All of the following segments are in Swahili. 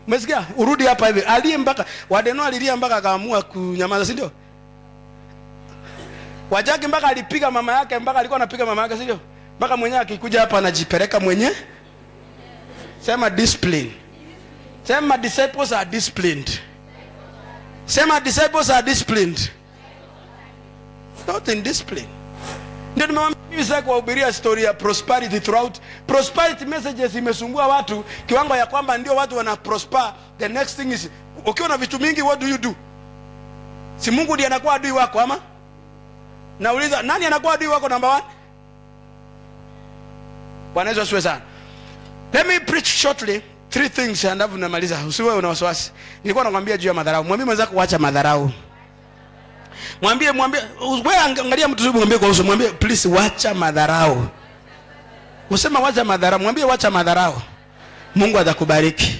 umesikia urudi hapa hivi aliye mpaka wadeno alilia mpaka akaamua kunyamaza si ndio wajaki mpaka alipiga mama yake mpaka alikuwa anapiga mama yake si ndio mpaka mwenyewe akikuja hapa anajipeleka mwenye sema discipline sema disciples are disciplined sema disciples are disciplined not in discipline ndio nimewambia hivi sasa kuwahubiria story ya prosperity throughout prosperity messages imesumbua watu kiwango ya kwamba ndio watu wana prosper the next thing is ukiwa na vitu mingi what do you do si mungu ndiye anakuwa adui wako ama nauliza nani anakuwa adui wako number one bwana yesu asiwe sana let me preach shortly three things alafu namaliza usiwe una wasiwasi nilikuwa nakwambia juu ya madharau mwambie mwenzako wacha madharau mwambie mwambie wewe angalia mtu zubu mwambie kwa uso mwambie please wacha madharau usema wacha madharau mwambie wacha madharau mungu atakubariki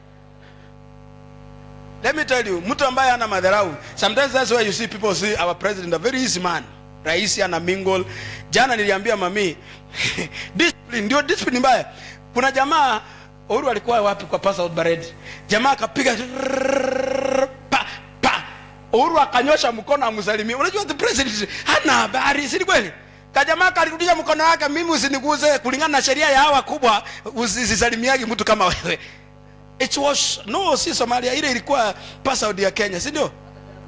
let me tell you mtu ambaye ana madharau sometimes that's why you see people see our president a very easy man rahisi ana mingle jana niliambia mami discipline ndio discipline mbaya kuna jamaa Uhuru alikuwa wapi kwa pass out parade jamaa akapiga pa pa Uhuru akanyosha mkono amsalimie unajua the president hana habari si ni kweli kajamaa kalirudisha mkono wake mimi usiniguze kulingana na sheria ya hawa kubwa usisalimiagi mtu kama wewe it was no si somalia ile ilikuwa pass out ya kenya si ndio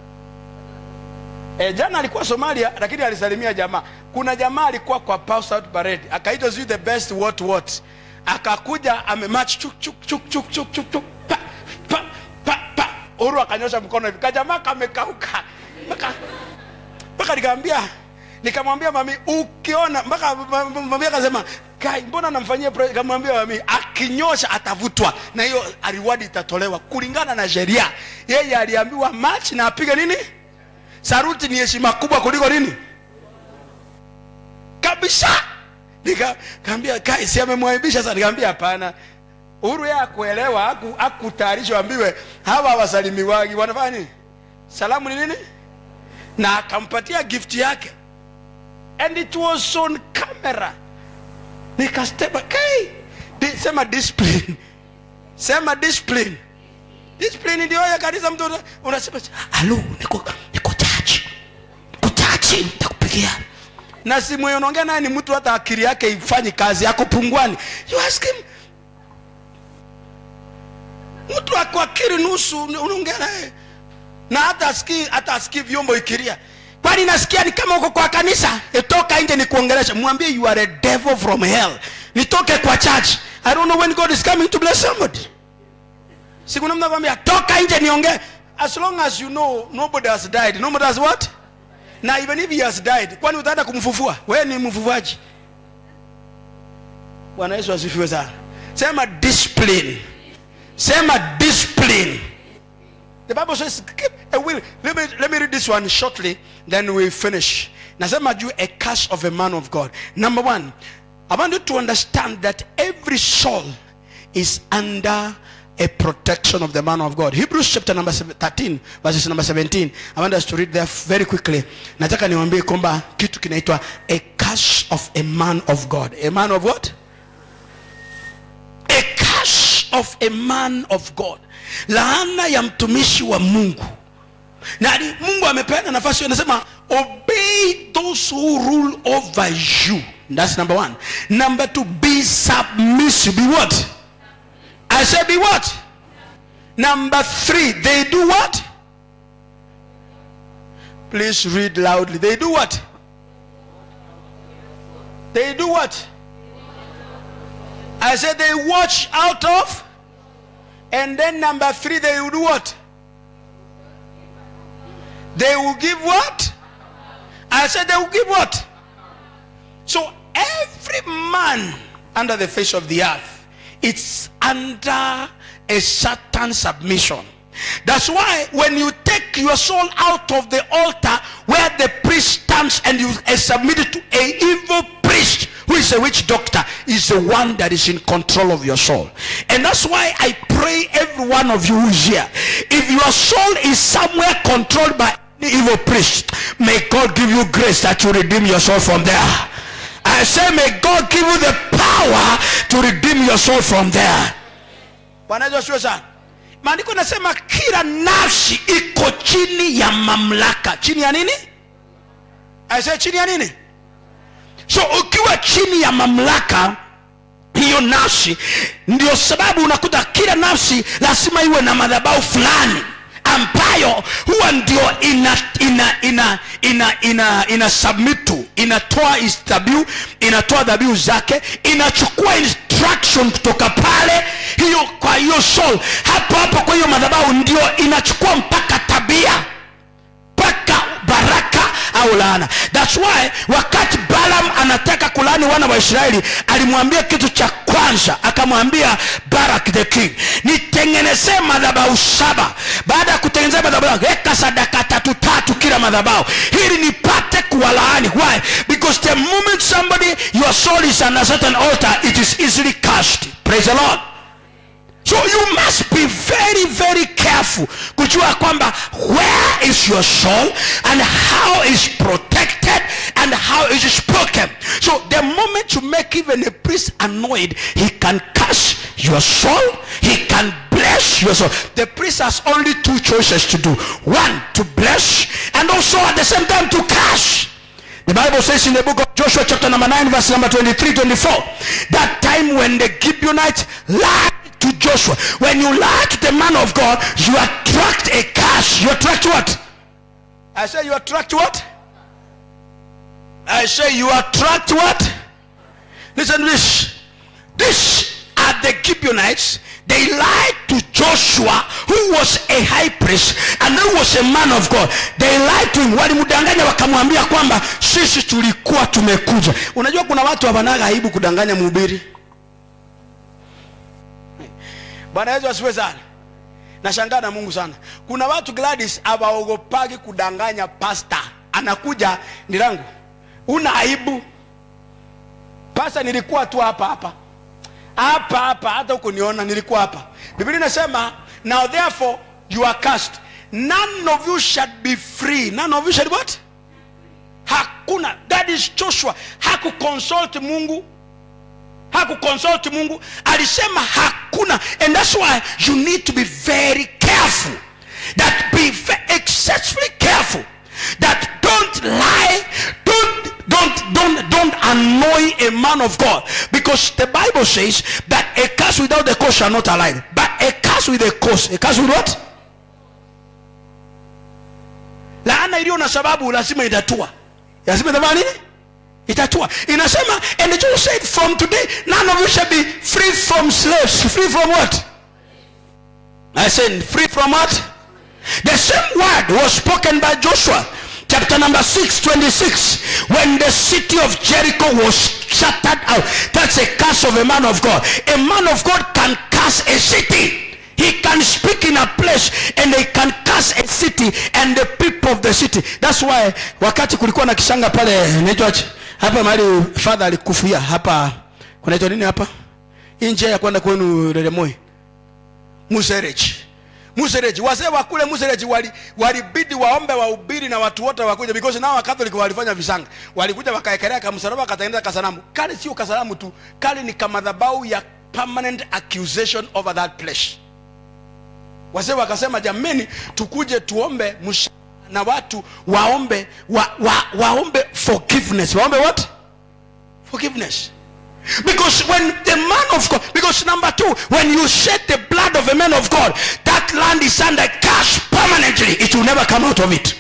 E, jana alikuwa Somalia lakini alisalimia jamaa. Kuna jamaa alikuwa kwa pass out parade akaitwa sijui the best what what, akakuja amematch chuk chuk chuk chuk chuk chuk chuk pa pa pa pa. Uhuru akanyosha mkono hivi, kajamaa kamekauka mpaka mpaka nikamwambia nikamwambia mami, ukiona mpaka mami akasema kai, mbona namfanyia pre-" nikamwambia mami, akinyosha atavutwa na hiyo reward itatolewa kulingana na sheria. Yeye aliambiwa match na apige nini saruti ni heshima kubwa kuliko nini kabisa nikaambia kai si amemwaibisha sana nikaambia hapana uhuru yeye akuelewa aku- akutayarishwa ambiwe hawa hawasalimiwagi wanafanya nini salamu ni nini na akampatia gift yake and it was on camera nikasteba kai di, sema discipline sema discipline discipline ndio ya kanisa mtu una- unasema halo niko niko chachi niko chachi nitakupigia na simu hiyo unaongea naye ni mtu hata akili yake ifanyi kazi yako pungwani you ask him mtu ako akili nusu unaongea naye na hata asikii hata asikii vyombo ikilia kwani nasikia ni kama uko kwa kanisa itoka nje nikuongelesha mwambie you are a devil from hell nitoke kwa church i don't know when god is coming to bless somebody siku namna kwambia toka nje niongee as long as you know nobody has died nobody has what na even if he has died kwani utaenda kumfufua wewe ni mfufuaji bwana yesu asifiwe sana sema discipline sema discipline the bible says keep a will let me, let me read this one shortly then we finish nasema juu a curse of a man of god number one i want you to understand that every soul is under a protection of the man of god hebrews chapter number 13 verses number 17 i want us to read there very quickly nataka niwaambie kwamba kitu kinaitwa a curse of a man of god a man of what a curse of a man of god laana ya mtumishi wa mungu na ali- mungu amepeana nafasi hiyo anasema obey those who rule over you that's number one number two be submissive be what i say be what number three they do what please read loudly they do what they do what I said they watch out of, and then number three, they will do what? They will give what? I said they will give what? So every man under the face of the earth, it's under a certain submission. That's why when you take your soul out of the altar where the priest stands and you uh, submit it to a evil priest who is a witch doctor is the one that is in control of your soul. And that's why I pray every one of you who is here. If your soul is somewhere controlled by the evil priest, may God give you grace that you redeem your soul from there. I say may God give you the power to redeem your soul from there. Bwana Yesu asifiwe sana. maandiko nasema kila nafsi iko chini ya mamlaka chini ya nini aise chini ya nini so ukiwa chini ya mamlaka hiyo nafsi ndio sababu unakuta kila nafsi lazima iwe na madhabau fulani ambayo huwa ndio ina ina ina ina ina ina submit to inatoa is- dhabihu inatoa dhabihu zake inachukua instruction kutoka pale hiyo kwa hiyo soul hapo hapo kwa hiyo madhabahu ndio inachukua mpaka tabia mpaka baraka au laana thats why wakati balam anataka kulani wana wa israeli alimwambia kitu cha kwanza akamwambia barak the king nitengenezee madhabahu saba baada ya kutengenezea madhabahu weka sadaka tatu tatu kila madhabahu ili nipate kuwalaani why because the moment somebody your soul is on a certain altar it is easily cast praise the lord so you must be very very careful kujua kwamba where is your soul and how is protected and how is spoken so the moment you make even a priest annoyed he can curse your soul he can bless your soul the priest has only two choices to do one to bless and also at the same time to curse the Bible says in the book of Joshua, chapter number 9, verse number 23 24, that time when the Gibeonites lied to Joshua, when you lie to the man of God, you attract a curse. You attract what? I say you attract what? I say you attract what? Listen to this. This are the Gibeonites. They lied to Joshua, who was a high priest and who was a man of God. They lied to him. Walimdanganya wakamwambia kwamba sisi tulikuwa tumekuja. Unajua kuna watu hawanaga aibu kudanganya mhubiri. Bwana Yesu asifiwe sana. Nashangaa na Mungu sana. Kuna watu Gladys hawaogopagi kudanganya pasta. Anakuja ni langu. Una aibu? Pasta nilikuwa tu hapa hapa hapa hapa hata huko niona nilikuwa hapa biblia inasema now therefore you are cast none of you shall be free none of you shall what hakuna that is joshua hakukonsult mungu hakukonsult mungu alisema hakuna and that's why you need to be very careful that be ve- excessively careful that don't lie don't don't don't don't annoy a man of god because the bible says that a curse without a cause shall not align but a curse with a cause a curse with what laana iliyo na sababu lazima itatua lazima itafanya nini itatua inasema and the Jews said from today none of you shall be free from slaves free from what i said free from what the same word was spoken by joshua chapter number 6 26 when the city of jericho was shattered out that's a curse of a man of god a man of god can curse a city he can speak in a place and they can curse a city and the people of the city that's why wakati kulikuwa na kishanga pale naitwa hapa mahali father alikufia hapa kunaitwa nini hapa hii njia ya kwenda kwenu Lelemoi Musereji Musereji wazee wa kule Musereji wali walibidi waombe wahubiri na watu wote wakuja because nao wakatholiki walifanya visanga walikuja wakaekelea kamsalaba wakatengeneza kasanamu kale sio kasanamu tu kale ni kamadhabau ya permanent accusation over that place wazee wakasema jameni tukuje tuombe msha na watu waombe wa, wa, waombe forgiveness waombe what forgiveness because when the man of god because number two when you shed the blood of a man of god that land is under curse permanently it will never come out of it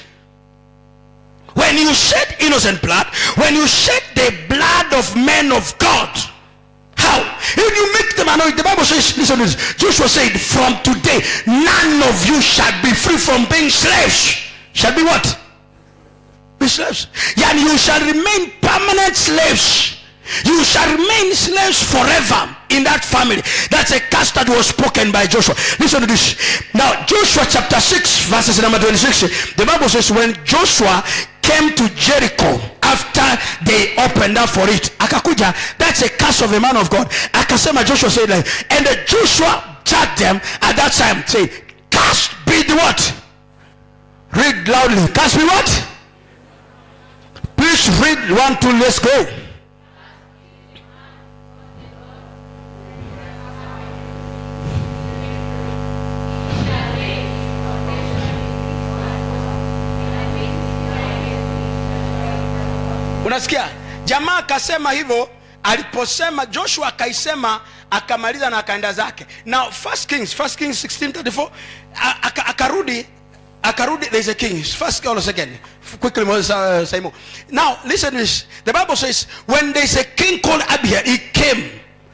when you shed innocent blood when you shed the blood of men of god how if you make them annoyed the bible says listen to this joshua said from today none of you shall be free from being slaves shall be what be slaves and you shall remain permanent slaves you shall remain slaves forever in that family that's a curse that was spoken by joshua listen to this now joshua chapter 6 verses number 26 the bible says when joshua came to jericho after they opened up for it akakuja that's a curse of a man of god akasema joshua said like and the joshua judged them at that time say cast be the what read loudly cast be what please read one two let's go unasikia jamaa akasema hivyo aliposema joshua akaisema akamaliza na akaenda zake now first kings first kings 1634 a- aka- akarudi akarudi there's a king first or second quickly Moses, uh, Simon. now listen to this the bible says when there's a king called abia he came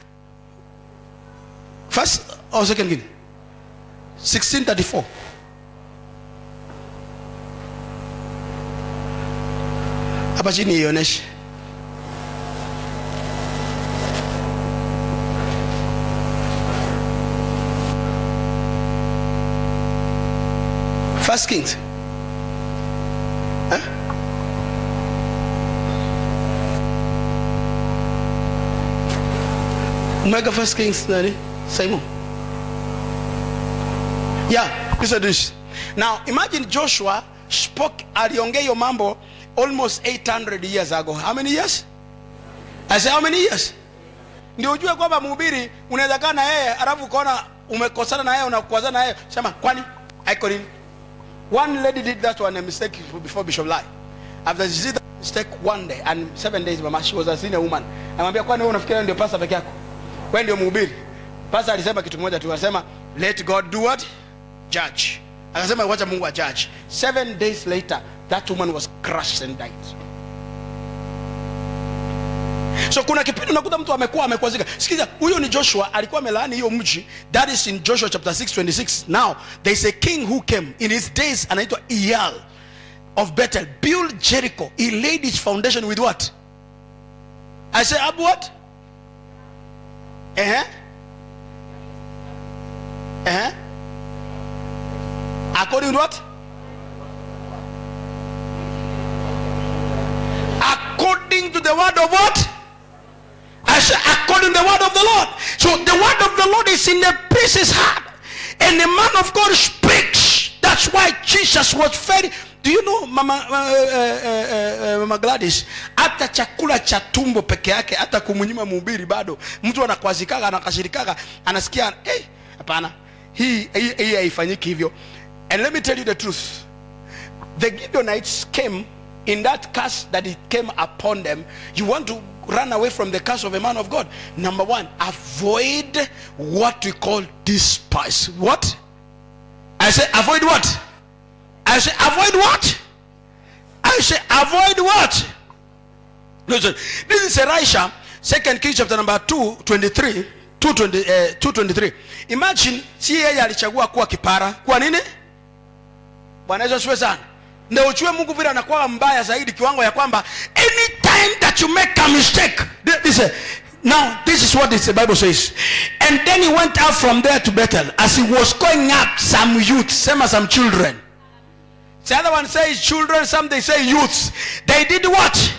first or second king 1634 hapa chini ionyeshe first kings eh? umeweka first kings nani simon yeah listen to this now imagine joshua spoke aliongea hiyo mambo almost 800 years ago how many years i say how many years ndio ujue kwamba mhubiri unaweza kaa na yeye alafu ukaona umekosana na yeye unakwazana na yeye sema kwani aiko nini one lady did that one a mistake before bishop lie after she did that mistake one day and seven days mama she was a senior woman amwambia kwani wewe unafikiria ndio pasa peke yako wewe ndio mhubiri pasa alisema kitu kimoja tu anasema let god do what judge akasema wacha mungu a judge seven days later that woman was crushed and died so kuna kipindi unakuta mtu amekuwa amekwazika sikiza huyo ni joshua alikuwa amelaani hiyo mji that is in joshua chapter 6 26 now there is a king who came in his days anaitwa iyal of bethel build jericho he laid his foundation with what i say abu what uh-huh. Uh-huh. according to what according to the word of what I said, according to the word of the Lord. So the word of the Lord is in the priest's heart. And the man of God speaks. That's why Jesus was very. Do you know mama, uh, uh, uh, uh, mama Gladys, hata chakula cha tumbo peke yake, hata kumnyima mhubiri bado mtu anakwazikaga anakashirikaga, anasikia hey, hapana, hii hii hii haifanyiki hivyo. And let me tell you the truth, the Gibeonites came in that curse that it came upon them. You want to run away from the curse of a man of God. Number one, avoid what we call despise. What? I say avoid what? I say avoid what? I say avoid what? Listen, this is Elisha, second Kings chapter number 2, 23. 220, eh, 223 imagine si yeye alichagua kuwa kipara kuwa nini bwana yesu asifiwe sana ndio uchue mungu vile anakuwa mbaya zaidi kiwango ya kwamba anytime that you make a mistake th- this, uh, now this is what this, the bible says and then he went out from there to bethel as he was going up some youth sema some children the other one says children some they say youths they did what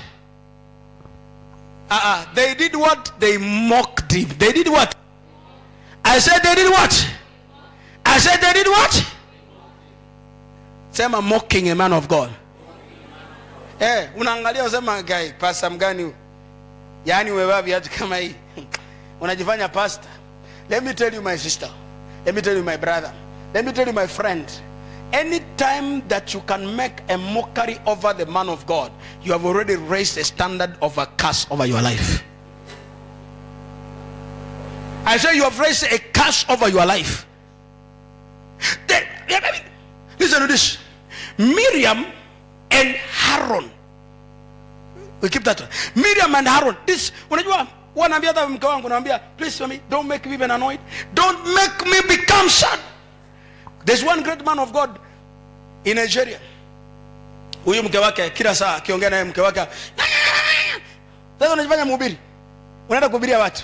uh-uh. they did what they mocked him they did what i said they did what i said they did what sema mocking a man of god eh unaangalia usema guy pasta mgani huyu yaani umevaa viatu kama hii unajifanya pasta let me tell you my sister let me tell you my brother let me tell you my friend anytime that you can make a mockery over the man of god you have already raised a standard of a curse over your life i say you have raised a curse over your life Then- listen to this miriam and Aaron. We keep that. one. Miriam and Aaron. This unajua wanaambia hata mke wangu naambia please for me don't make me even annoyed. Don't make me become sad. There's one great man of God in Nigeria. Huyu mke wake kila saa akiongea naye mke wake sasa unajifanya mhubiri. Unaenda kuhubiria watu.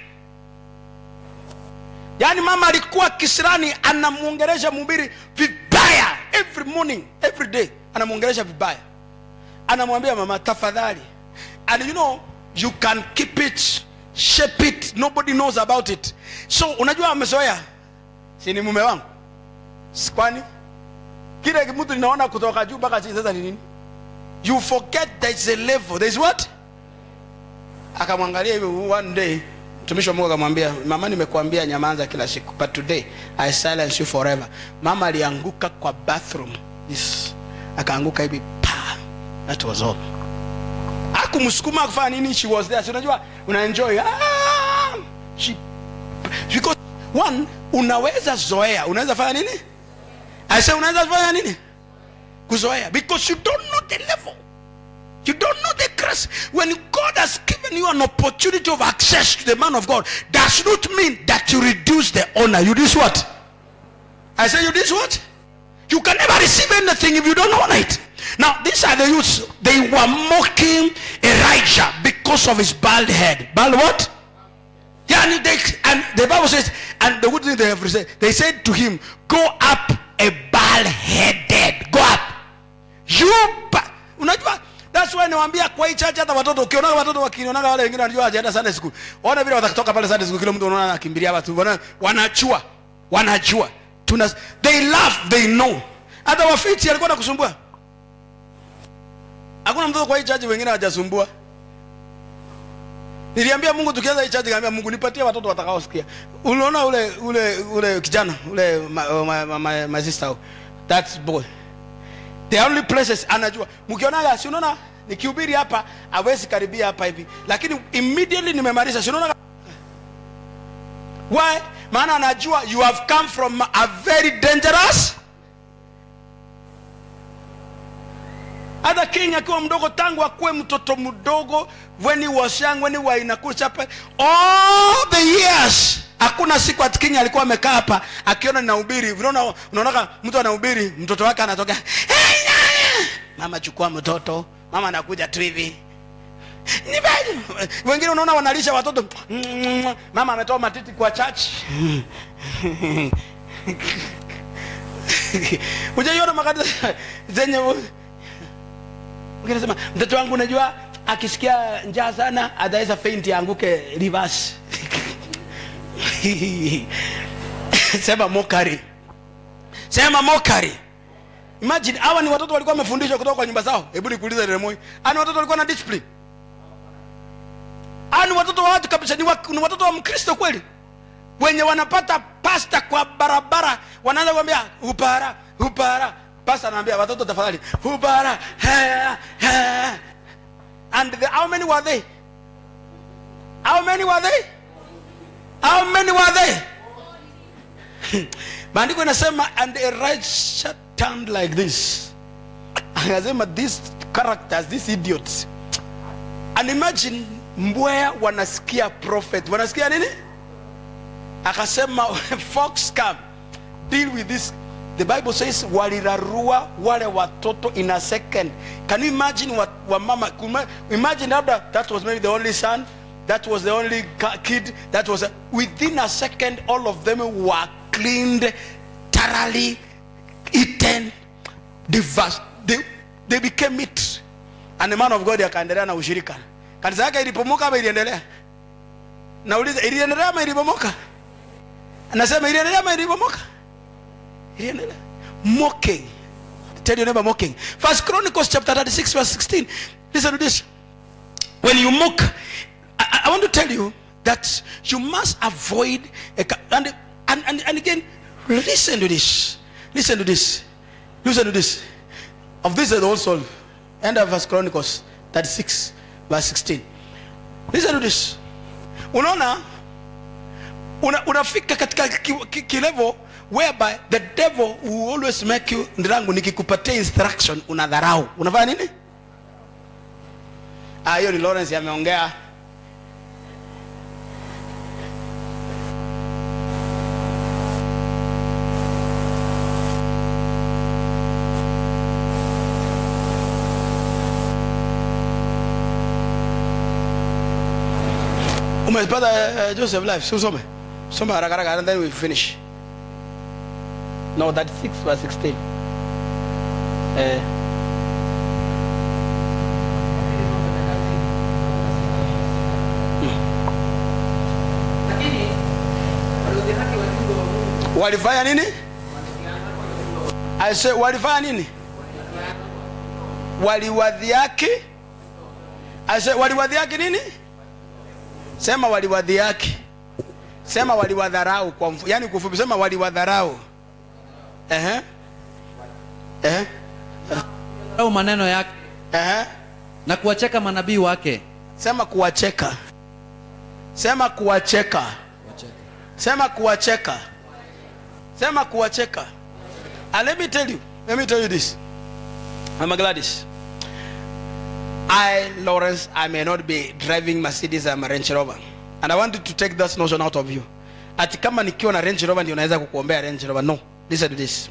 Yaani mama alikuwa kisirani anamuongelesha mhubiri vibaya every morning, every day anamuongelesha vibaya. Anamwambia mama tafadhali. And you know you can keep it, shape it, nobody knows about it. So unajua amezoea. Si ni mume wangu. Si kwani kile mtu ninaona kutoka juu mpaka chini sasa ni nini? You forget there is a level. There is what? Akamwangalia hivi one day mtumishi wa Mungu akamwambia mama nimekuambia nyamaza kila siku but today I silence you forever mama alianguka kwa bathroom yes. akaanguka hivi pa that was all kumsukuma kufanya nini she was there si unajua una enjoy ah, she, because one unaweza zoea unaweza fanya nini i say unaweza fanya nini kuzoea because you don't know the level you don't know the grace when god has given you an opportunity of access to the man of god does not mean that you reduce the honor you do what i say you do what you can never receive anything if you don't honor it now these are the youths they were mocking elijah because of his bald head bald what yeah, and, they, and the Bible says, and the good thing they have said, they said to him, Go up a bald headed. Go up. You ba- unajua that's why niwaambia kwa hii church hata watoto ukionaga watoto wakionanga wale wengine wanajua hajaenda Sunday school. Ona vile watatoka pale Sunday school kila mtu unaona anakimbilia watu. Wana, wanajua. Wanajua. Tuna they laugh, they know. Hata wafiti alikuwa anakusumbua. Hakuna mtoto kwa hii church wengine hawajasumbua. Niliambia Mungu tukianza hii church nikamwambia Mungu nipatie watoto watakaosikia. Unaona ule ule ule kijana ule my, my, my, my sister that boy. The only places anajua. Mkionaga si unaona nikihubiri hapa hawezi karibia hapa hivi. Lakini immediately nimemaliza si unaona Why? Maana anajua you have come from a very dangerous hata king akiwa mdogo tangu akuwe mtoto mdogo when he was young when he was in a cool chapel all the years hakuna siku ati king alikuwa amekaa hapa akiona ninahubiri unaona unaona mtu anahubiri mtoto wake anatoka hey, nyanya! mama chukua mtoto mama anakuja tu hivi Nipe- wengine unaona wanalisha watoto mama ametoa matiti kwa church ujaiona makanisa zenye Ungesema mtoto wangu unajua akisikia njaa sana ataweza faint aanguke reverse. Sema mokari. Sema mokari. Imagine hawa ni watoto walikuwa wamefundishwa kutoka kwa nyumba zao. Hebu nikuulize Remoi. Ani watoto walikuwa na discipline. Ani watoto wa watu kabisa ni, wa, ni watoto wa Mkristo kweli. Wenye wanapata pasta kwa barabara wanaanza kuambia upara upara pastor anaambia watoto tafadhali hubara ha, ha. and the, how many were they how many were they how many were they maandiko inasema and Elijah turned like this anasema these characters these idiots and imagine mbwea wanasikia prophet wanasikia nini akasema fox come deal with this the bible says walirarua wale watoto in a second can you imagine what wa mama kuma- imagine labda that was maybe the only son that was the only ca- kid that was a, within a second all of them were cleaned thoroughly eaten devas- they, they became meat and the man of god akaendelea na ushirika kanisa yake ilipomoka ama iliendelea nauliza iliendelea ama ilipomoka anasema iliendelea ama ilipomoka iliendelea mocking tell your neighbor mocking first chronicles chapter 36 verse 16 listen to this when you mock I, I want to tell you that you must avoid a, ca- and, and, and, and again listen to this listen to this listen to this of this is also end of first chronicles 36 verse 16 listen to this unaona una, unafika katika ki- ki- kilevo whereby the devil will always make you ndirangu nikikupatia instruction unadharau unafanya nini Ah, hiyo ni lawrence ameongea umepata uh, joseph life si usome soma haraka haraka and then we finish no 36 verse 16 eh lakini waliodhihaki wajumbe wa Mungu walifanya nini I say, walifanya nini waliwadhiaki I say, waliwadhiaki nini sema waliwadhiaki sema waliwadharau kwa mfu, yani kufupi sema waliwadharau ehe ehe au maneno yake ehe na kuwacheka manabii wake sema kuwacheka sema kuwacheka sema kuwacheka sema kuwacheka and let me tell you let me tell you this i'm gladys i lawrence i may not be driving mercedes i'm a range rover and i want you to take that notion out of you ati kama nikiwa na range rover ndio naweza kukuombea range rover no listen to this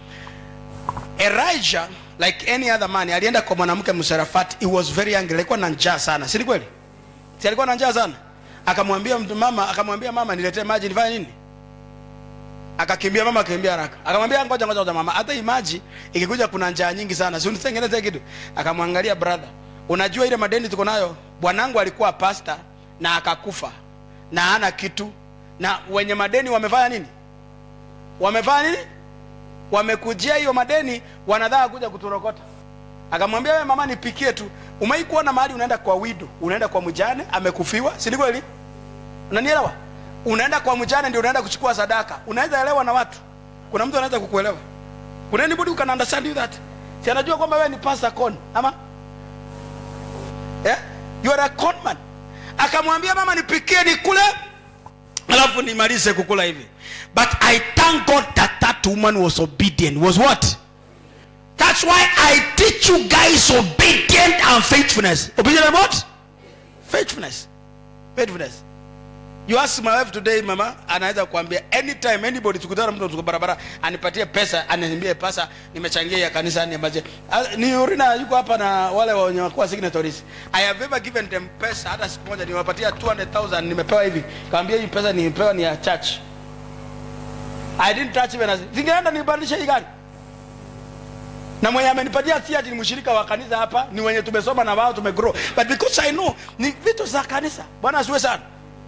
elijah like any other man alienda kwa mwanamke msarafati he was very angry alikuwa na njaa sana si ni kweli si alikuwa na njaa sana akamwambia mtu mama akamwambia mama niletee maji nifanye nini akakimbia mama akakimbia haraka akamwambia ngoja ngoja ngoja mama hata hii maji ikikuja kuna njaa nyingi sana si unitengeneze kitu akamwangalia brother unajua ile madeni tuko nayo bwanangu alikuwa pasta na akakufa na hana kitu na wenye madeni wamefanya nini wamefanya nini wamekujia hiyo madeni wanadhaa kuja kuturokota akamwambia wewe mama nipikie tu umai kuona mahali unaenda kwa wido unaenda kwa mjane amekufiwa si ni kweli unanielewa unaenda kwa mjane ndio unaenda kuchukua sadaka unaweza elewa na watu kuna mtu anaweza kukuelewa kuna anybody who can understand you that si anajua kwamba wewe ni pastor con ama yeah? you are a con man akamwambia mama nipikie nikule alafu nimalize kukula hivi but i thank god that that woman was obedient was what that's why i teach you guys obedient and faithfulness obedient and what faithfulness faithfulness you ask my wife today mama anaweza kuambia anytime anybody tukutana mtu tuko barabara anipatie pesa aniambie pesa nimechangia ya kanisa niambaje Ah, ni urina yuko hapa na wale wenye wakuwa signatories i have ever given them pesa hata siku moja niwapatia 200000 nimepewa hivi kaambia hii pesa nimepewa ni ya church i didn't touch even as zingeenda nibadilishe hii gari na mwenye amenipatia si ati ni mshirika wa kanisa hapa ni wenye tumesoma na wao tumegrow but because i know ni vitu za kanisa bwana asiwe sana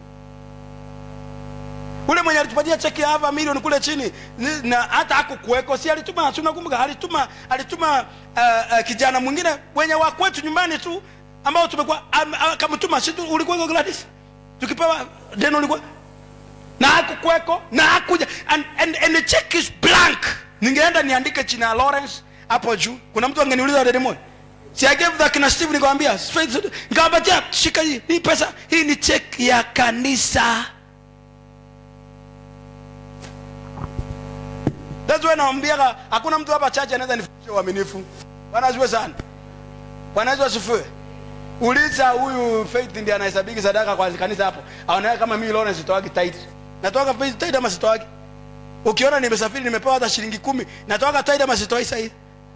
ule mwenye alitupatia cheki ya hapa milioni kule chini ni- na hata hakukuweko si alituma si unakumbuka alituma alituma uh, uh, kijana mwingine wenye wa kwetu nyumbani tu ambao tumekuwa am- akamtuma si tu- ulikuweko Gladys tukipewa deno ulikuwa na hakukweko na hakuja and, and, and the check is blank ningeenda niandike chini ya lawrence hapo juu kuna mtu angeniuliza dede moja si I gave the kina steve nikamwambia nikawapatia shika hii hii pesa hii ni check ya kanisa that's why naambiaga hakuna mtu hapa chache anaweza nifundisha uaminifu bwana asifiwe sana bwana yesu asifiwe uliza huyu faith ndiye anahesabiki sadaka kwa kanisa hapo aonaye kama mimi Lawrence sitoagi tithe natoka faith tithe ama sitoagi ukiona nimesafiri nimepewa hata shilingi kumi natoka tithe ama sitoi sahihi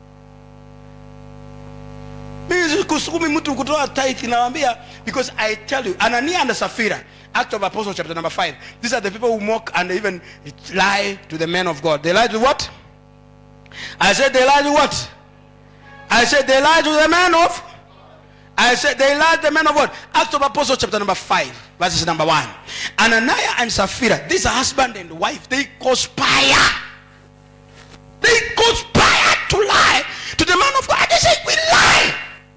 mimi sikusukumi mtu kutoa tithe nawaambia because i tell you anania and safira act of apostle chapter number 5 these are the people who mock and even lie to the men of god they lie to what i said they lie to what i said they lie to the men of I said they lied the men of what? Acts of Apostles chapter number 5, verses number 1. Ananiah and Sapphira, these are husband and wife, they conspire. They conspire to lie to the man of God. They say, we lie.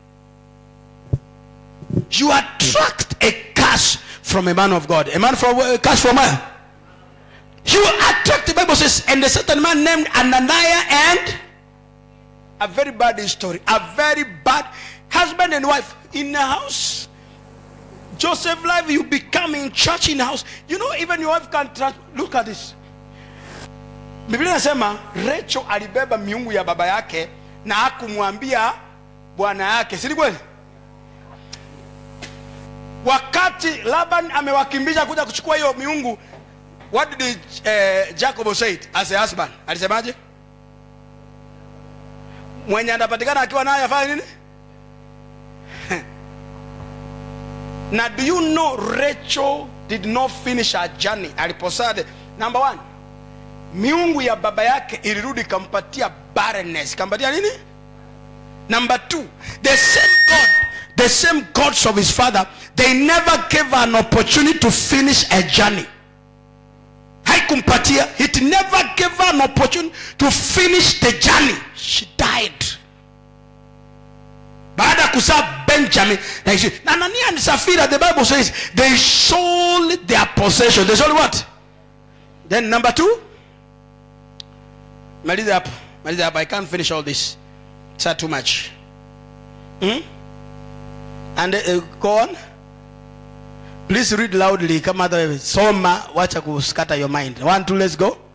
You attract a curse from a man of God. A man from a curse from where? You attract, the Bible says, and a certain man named Ananiah and a very bad story. A very bad husband and wife in a house. Joseph life, you become in church in house. You know, even your wife can trans- look at this. Biblia inasema Rachel alibeba miungu ya baba yake na hakumwambia bwana yake, si ni kweli? Wakati Laban amewakimbisha kuja kuchukua hiyo miungu, what did uh, Jacob say as a husband? Alisemaje? Mwenye anapatikana akiwa naye afanye nini? na do you know rachel did not finish her journey aliposade number one miungu ya baba yake ilirudi ikampatia barrenness ikampatia nini number two the same god the same gods of his father they never gave her an opportunity to finish a journey haikumpatia it never gave her an opportunity to finish the journey she died baada ya kuzaa benjamin na Ishi- na anania and safira the bible says they sold their possession they sold what then number two maliza hapo maliza hapo i can't finish all this it's not too much hmm? and uh, go on please read loudly kama hata soma wacha kuskata your mind one two let's go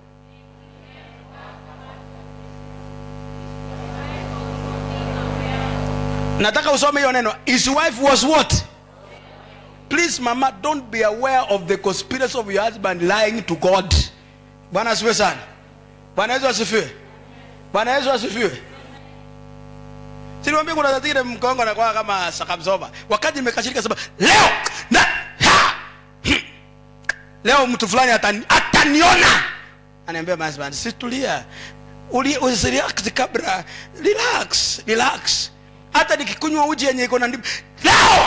nataka usome hiyo neno his wife was what please mama don't be aware of the conspiracy of your husband lying to god bwana asifiwe sana bwana yesu asifiwe bwana yesu asifiwe siniwambia kuna zingine mkongo anakuwa kama sakamsoba wakati nimekashirika sema leo na ha, hmm. leo mtu fulani atani, ataniona anaambia my husband situlia Uli- usirelax kabla relax relax hata nikikunywa uji yenye iko na ndimu leo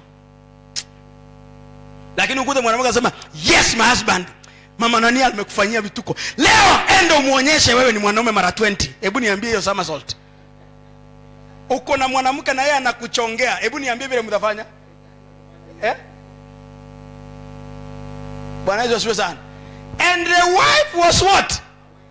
lakini ukute mwanamke anasema yes my husband mama nani amekufanyia vituko leo enda umuonyeshe wewe ni mwanaume mara 20 hebu niambie hiyo somersault uko na mwanamke na yeye anakuchongea hebu niambie vile mtafanya eh? bwana yesu asifiwe sana and the wife was what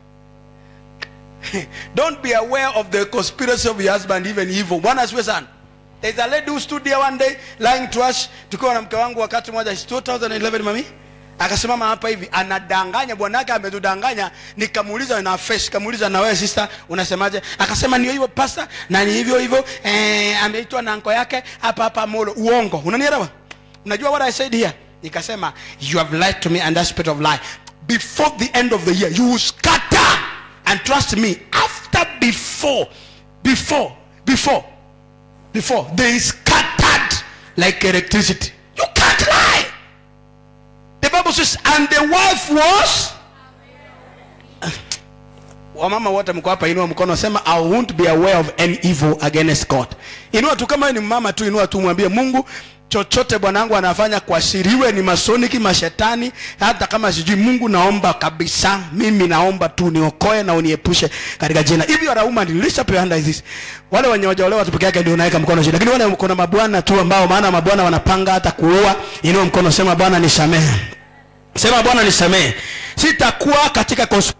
don't be aware of the conspiracy of your husband even evil bwana asifiwe sana there's a lady who stood there one day lying to us tukiwa na mke wangu wakati mmoja it's 2011 mami akasimama hapa hivi anadanganya bwanake ametudanganya nikamuuliza na face kamuuliza na wewe sister unasemaje akasema ni hivyo pasta na ni hivyo hivyo eh, ameitwa na anko yake hapa hapa molo uongo unanielewa unajua what i said here nikasema you have lied to me and that spirit of lie before the end of the year you will scatter and trust me after before before before before they scattered like electricity you can't lie the bible says and the wife was wamama wote mko hapa inua mkono sema i won't be aware of any evil against god inua tu kama wewe ni mama tu inua tu mwambie mungu chochote bwanangu anafanya kuashiriwe ni masoniki mashetani hata kama sijui mungu naomba kabisa mimi naomba tu niokoe na uniepushe katika jina hivi you are a woman lift up your hand like this wale wenye wajaolewa tu peke yake ndio unaweka mkono chini lakini wale kuna mabwana tu ambao maana mabwana wanapanga hata kuoa inua mkono sema bwana nisamehe sema bwana nisamehe sitakuwa katika cons-